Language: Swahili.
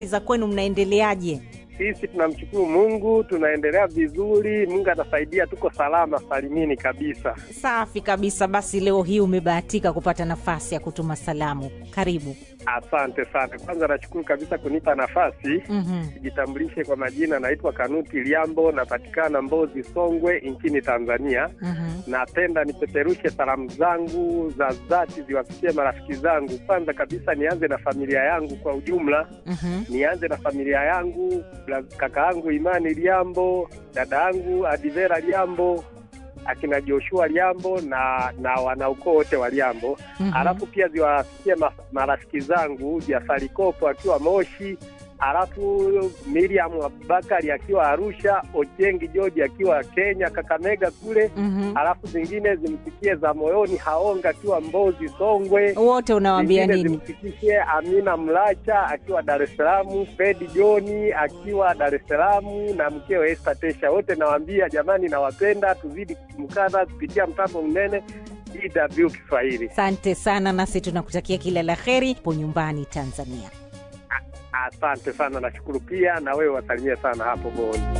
za kwenu mnaendeleaje? Sisi tunamshukuru Mungu, tunaendelea vizuri. Mungu atasaidia, tuko salama salimini kabisa. Safi kabisa. Basi leo hii umebahatika kupata nafasi ya kutuma salamu, karibu. Asante sana. Kwanza nashukuru kabisa kunipa nafasi Mhm. Jitambulishe kwa majina, naitwa Kanuti Liambo, napatikana Mbozi, Songwe nchini Tanzania. Mhm. Napenda nipeperushe salamu zangu za dhati ziwafikie marafiki zangu. Kwanza kabisa nianze na familia yangu kwa ujumla, Mhm. nianze na familia yangu, la- kaka yangu Imani Liambo, dada yangu Adivera Liambo, akina Joshua Liambo na na wanaukoo wote wa Liambo. Mhm. Alafu pia ziwafikie ma- marafiki zangu Jafari Kopo akiwa Moshi, alafu Miriam Abubakari akiwa Arusha, Ojengi George akiwa Kenya Kakamega kule, Mhm. alafu zingine zimfikie za moyoni Haonga akiwa Mbozi Songwe, wote unawaambia zingine nini? zimfikie Amina Mlacha akiwa Dar es Salaam, Fredi Joni akiwa Dar es Salaam na mkewe Esther Tesha, wote nawaambia jamani, nawapenda, tuzidi kumkana kupitia mtambo mnene DW Kiswahili. Asante sana, nasi tunakutakia kila la heri po nyumbani Tanzania. Asante sana, nashukuru pia na wewe wasalimie sana hapo Boni.